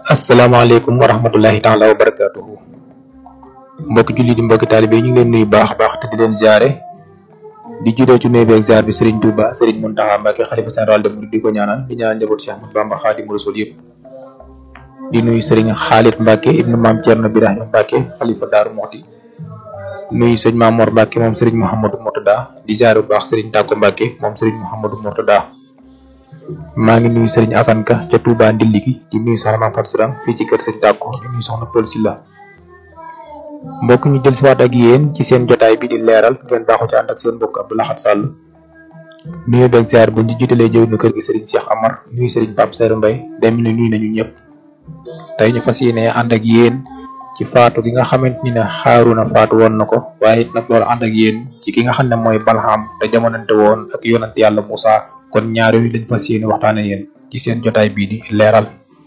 asalaamaaleykum wa rahmatullahi taala wa barakaatuhu mbokki julli di mbokki taalibe ñu ngi leen nuyu baax a baax te di leen ziare di juddoo ci nuyu beeg ziar bi Serigne Touba Serigne Mountakha Mbacké xalifa général de Mouride di ko ñaanal di ñaanal njaboot Cheikh Ahmadou Bamba Khadimu Rasul yëpp di nuyu Serigne Khalid Mbacké ibnu maam Thierno Birahim Mbacké xalifa Daaru Muxti nuyu sëñ Maam Mor Mbacké moom Serigne Mouhamadou Mourtada di ziare bu baax Serigne Tako Mbacké moom Serigne Mouhamadou Mourtada maa ngi nuyu Serigne Assane Ka ca Touba Ndilli gi di nuyu soxna Mame Fatou Sourang fii ci kër Serigne Tako di nuyu soxna Pël Silla mbokk ñu jël si waat ak yéen ci seen jotaay bi di leeral ngeen baaxu ci ànd ak seen mbokk Abdou Lahad Sall nuyu beeg ziar bu ñu jiitalee jëw nu kër gi Serigne Cheikh Amar nuyu Serigne Pape Seydou Mbaye dem ni nuyu nañu ñëpp tey ñu fas yéene ànd ak yéen ci faatu gi nga xamante ni ne Haaruna faatu woon na ko waaye it nag loolu ànd ak yéen ci ki nga xam ne mooy Balham te jamonante woon ak yonant yàlla Moussa kon ñaar yooyu lañ fas yéene waxtaane yéen ci seen jotaay bii di leeral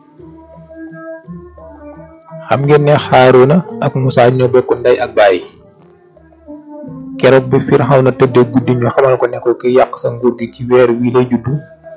xam ngeen ne Haaruna ak Moussa ñoo bokk ndey ak baay keroog bi Firawna tëddee guddi ñu xamal ko ne ko ki yàq sa nguur gi ci weer wii lay juddu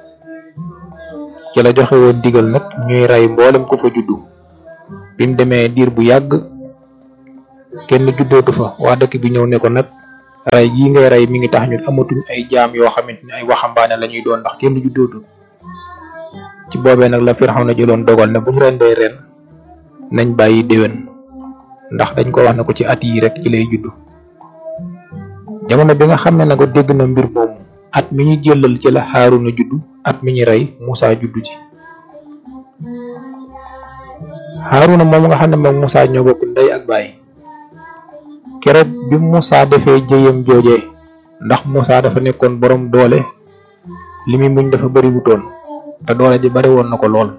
ci la joxe woon digal nag ñuy rey mboolem ko fa juddu bi mu demee diir bu yàgg kenn juddootu fa waa dëkk bi ñëw ne ko nag rey gii ngay rey mi ngi tax ñun amatuñ ay jaam yoo xamante ne ay waxambaane la ñuy doon ndax kenn juddootu ci boobee nag la Firawna jëloon dogal ne bu ñu rendee ren nañ bàyyi déwén ndax dañ ko wax ne ko ci at yi rek ci lay juddu jamono bi nga xam ne nag dégg na mbir moomu at mi ñu jëlal ci la Haaruna juddu at mi ñu rey Moussa juddu ci Haaruna moom nga xam ne moom Moussa ñoo bokk ndey ak baay keroog bi Moussa defee jëyam joojee ndax Moussa dafa nekkoon borom doole li muy muñ dafa bari wutoon te doole ji bari woon na ko lool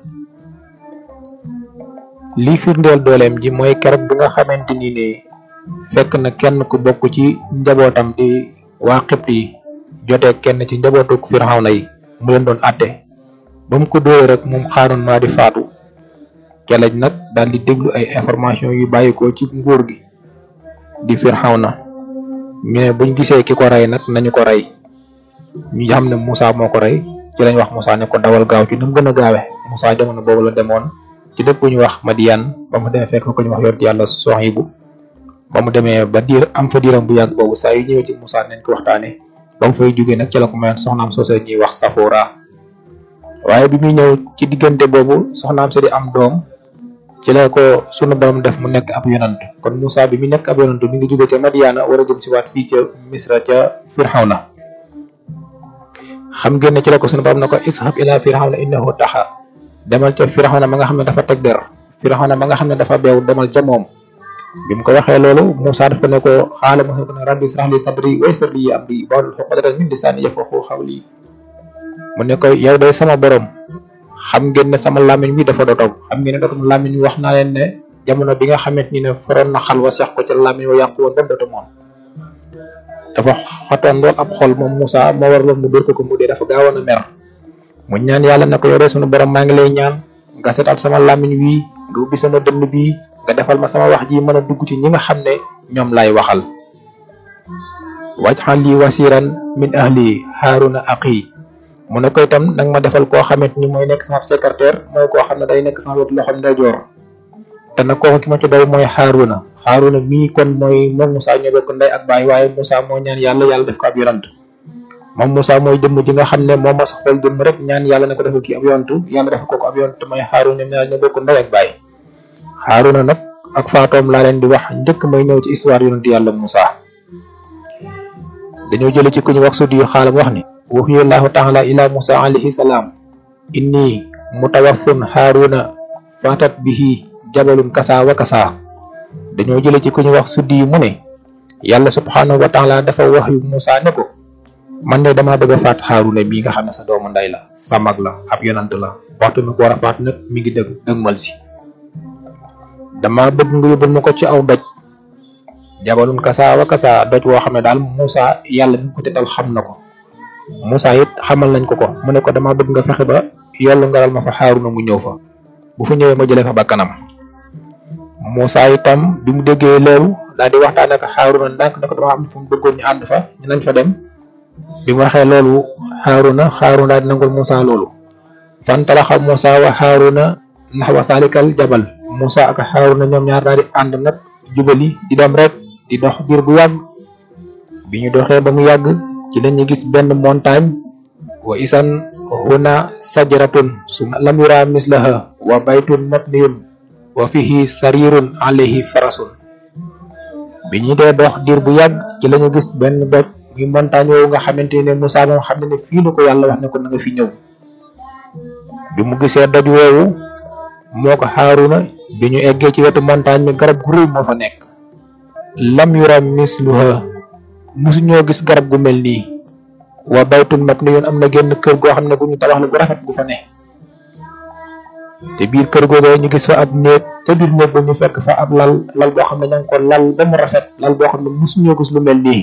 lii firndeel dooleem ji mooy keroog bi nga xamante ni ne fekk na kenn ku bokk ci njabootam di waa Xibt yi jotee kenn ci njabootu Firawna yi mu leen doon àtte ba mu ko dóoree rek moom Haaruna maa di faatu kelej nag daal di déglu ay information yu bàyyikoo ci nguur gi di Firawna ñu ne buñ gisee ki ko rey nag nañu ko rey ñu xam ne Moussa moo ko rey ci lañ wax Moussa ne ko dawal gaaw ci nu mu gën a gaawe Moussa jamono boobu la demoon ci dëkk bu ñu wax Madiyan ba mu demee fekk ko ñu wax yor yàlla Soxibu ba mu demee ba diir am fa diiram bu yàgg boobu saa yu ñëwee ci Moussa nañ ko waxtaanee ba mu fay jógee nag ci la ko mayoon soxnaam soosee ñuy wax Safora waaye bi muy ñëw ci diggante boobu soxnaam sa di am doom ci la ko sunu borom def mu nekk ab yonant kon Moussa bi mu nekk ab yonant mi ngi jóge ca Madiana war a jëm si waat fii ca Misra ca Firawna xam ngeen ne ci la ko sunu borom ne ko ishab ila Firawna innahu taxa demal ca Firawna ma nga xam ne dafa teg der Firawna ma nga xam ne dafa beew demal ca moom bi mu ko waxee loolu Moussa dafa ne ko xaala Moussa ko ne rabbi israh li sadri wa yassir li amri wahlul uqdatan min lisani yafqahu qawli mu ne ko yow day sama borom xam ngeen ne sama làmmiñ wi dafa dotaw xam ngeen ne dotam làmmiñ wi wax naa leen ne jamono bi nga xamante ni ne foroon na xal wa sex ko ca làmmiñ wa yàqu woon ba dotu moon dafa xatoon lool ab xol moom Moussa moo war loon mu dóor ko ko mu dee dafa gaawoon a mer mu ñaan yàlla ne ko yow de sunu borom maa ngi lay ñaan nga setal sama làmmiñ wi nga ubbi sama dënn bii nga defal ma sama wax ji mën a dugg ci ñi nga xam ne ñoom laay waxal wajxal li wasiran min ahli Haaruna aqi mu ne ko itam nag ma defal koo xamante ni mooy nekk sama secrétaire mooy koo xam ne day nekk sama wetu loxo ndeyjoor te nag kooku ki ma ci doy mooy Haaruna Haaruna mii kon mooy moom Moussa ñoo bokk ndey ak baay waaye Moussa moo ñaan yàlla yàlla def ko ab yonant moom Moussa mooy jëmm ji nga xam ne moom ma sa xool jëmm rek ñaan yàlla ne ko defal kii ab yonantu yàlla def ko ko ab yonant mooy Haaruna ñoom ñaar ñoo bokk ndey ak baay Haaruna nag ak faatoom laa leen di wax njëkk may ñëw ci histoire yonent yàlla Moussa dañoo jële ci ku ñu wax sudi yu xaalam wax ni waxyu llahu taala ila Moussa alayhi salaam inni mutawaffun Haaruna fatat bihi jabalun kasa wa kasa dañoo jële ci ku ñu wax suddi mu ne yàlla subhanahu wa taala dafa wax yu Moussa ne ko man de damaa bëgg a faat Haaruna mii nga xam ne sa doomu ndey la sa mag la ab yonant la waxtu mi ko war a faat nag mi ngi dëgg dëgmal si dama bëgg nga yóbbul ma ko ci aw doj jabalun kasa wa kasa doj woo xam ne daal Moussa yàlla mi ko tetal xam na ko Moussa it xamal nañ ko ko mu ne ko dama bëgg nga fexe ba yollu ngaral ma fa Haaruna mu ñëw fa bu fa ñëwee ma jëlee fa bakkanam Moussa itam bi mu déggee loolu daal di waxtaan ak Haaruna ndànk ne ko dama am fu mu bëggoon ñu ànd fa ñu nañ fa dem bi mu waxee loolu Haaruna Haaruna daal di nangul Moussa loolu fantalaxa Moussa wa Haaruna naxwa salikal jabal Musa ak Haaruna ñoom ñaar daal di ànd nag jubali di dem rek di dox diir bu yàgg bi ñu doxee ba mu yàgg ci lañu gis benn montagne wa isan huna sajratun suma lam yura mislaha wa baytun mabniyun wa fihi sarirun alayhi farasun bi ñu dee dox diir bu yàgg ci lañu gis benn doj muy montagne woowu nga xamante ne Musa moom xam ne ne fii la ko yàlla wax ne ko na nga fi ñëw bi mu gisee doj woowu moo ko Haaruna bi ñu eggee ci wetu montagne mi garab gu rëy moo fa nekk lam yura misluha musu ñoo gis garab gu mel nii wa baytun mabniyun am na genn kër goo xam ne gu ñu tabax la gu rafet gu fa ne te biir kër googee ñu gis fa ab néeg te biir néeg ba ñu fekk fa ab lal lal boo xam ne ña ngi ko lal ba mu rafet lal boo xam ne musu ñoo gis lu mel nii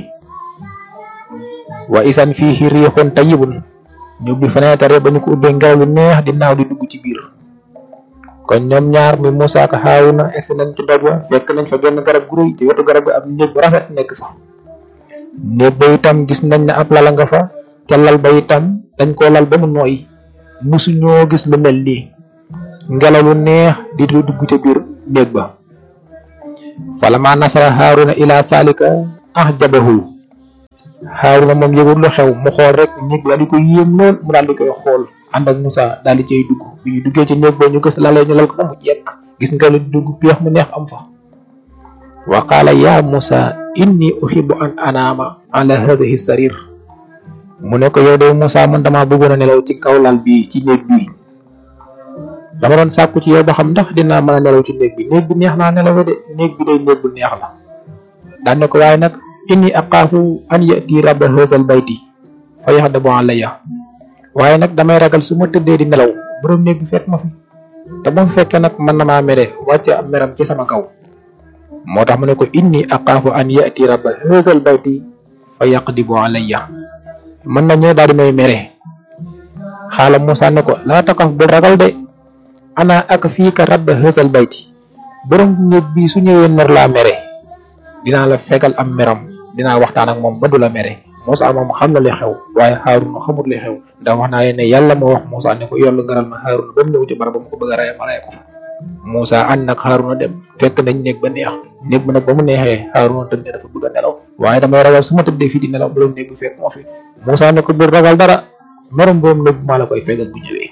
wa isan fiihi riixun tayyibun ñu ubbi fenêtre ba ñu ko ubbee ngelaw lu neex di naaw di dugg ci biir kon ñoom ñaar mi Musa ak Haaruna egsi nañ ci doj wa fekk nañ fa genn garab gu rëy ci wetu garab gi ab néeg bu rafet nekk fa néeg ba itam gis nañ ne ab lala nga fa ca lal ba itam dañ koo lal ba mu nooy musu ñoo gis lu mel nii ngelaw lu neex di dugg ca biir néeg ba falama nasara Haaruna ila salika ahjabahu Haaruna moom yëgul lu xew mu xool rek néeg la di ko yéem lool mu daal di koy xool ànd ak Musa daal di cay dugg bi ñu duggee ci néeg ba ñu gis lalee ñu lal ko ba mu jekk gis nga lu dugg peex mu neex am fa wa qaala ya Musa inni uhibbu an anaama ala hadhihi sarir mu ne ko yow de Musa man dama bëggoon a nelaw ci kaw lal bi ci néeg bi dama doon sàkku ci yow ba xam ndax dinaa mën a nelaw ci néeg bi néeg bi neex naa nelaw de néeg bi day néeg bu neex la daan ne ko waaye nag inni aqaafu an yati rabba hadhal bayti fa yaxdabu alayya waaye nag damay ragal su ma tëddee di nelaw borom néeg bi fekk ma fi te bu ma fekkee nag mën na maa mere wàcce am meram ci sama kaw moo tax mu ne ko inni aqaafu an yati rabba hadhal bayti fa yaqdibu alayya mën na ñëw daal di may mere xaala Musa ne ko laa taxaf bul ragal de ana ak fii ka rabba hadhal bayti borom néeg bi su ñëwee nar laa mere dinaa la fegal am meram dinaa waxtaan ak moom ba du la mere Musa moom xam na li xew waaye Haaruna xamut li xew ndax wax naa ne yàlla moo wax Musa ne ko yollu ngaral ma Haaruna ba mu ñëw ci barab ba mu ko bëgg a rey ma rey ko fa Musa ànd nag Haaruna dem fekk nañ néeg ba neex néeg ba nag ba mu neexee Haaruna tëdd dafa bëgg a nelaw waaye damay ragal su ma tëddee fii di nelaw borom néeg bi fekk moo fi Musa ne ko bul ragal dara merom borom néeg bi maa la koy fegal bu ñëwee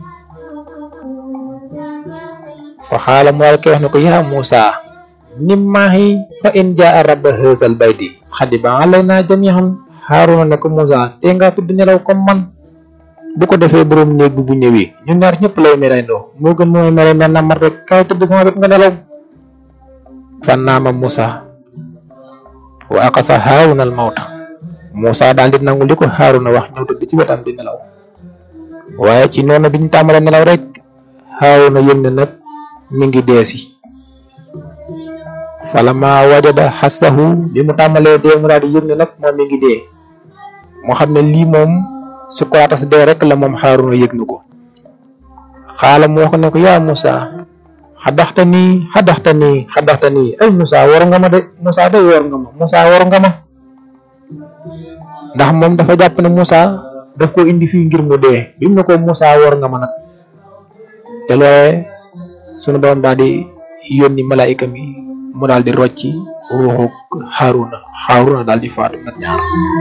fa xaala mu daal koy wax ne ko yaa Musa nimmaahi fa in jaa rabba haazal bayti xadiba alaynaa jamiihan Haaruna ne ko Musa te nga tudd nelaw comme man bu ko defee borom néeg bi bu ñëwee ñun ñaar ñëpp lay merendoo moo gën mooy mere mel na man rek kaay tëdd sama wet nga nelaw fa naama Musa wa aqasa Haaruna al mawta Musa daal di nangu li ko Haaruna wax ñëw tëdd ci wetam di nelaw waaye ci noonu bi ñu tàmbalee nelaw rek Haaruna yëg ne nag mi ngi deesi falama wajada xassahu bi mu tàmbalee dee mu daal di yëg ne nag moom mi ngi dee moo xam ne lii moom su ko atas dee rek la moom Haaruna yëg na ko xaala mu wax ne ko yaa Musa xadaxta nii xadaxta nii xadaxta nii ay Musa war nga ma de Musa de war nga ma Musa war nga ma ndax moom dafa jàpp ne Musa daf ko indi fii ngir mu dee bi mu ne ko Musa war nga ma nag te loolee sunu doon daal di yónni malaayika mi mu daal di rocci ruuxu Haaruna Haaruna daal di faatu nag ñaar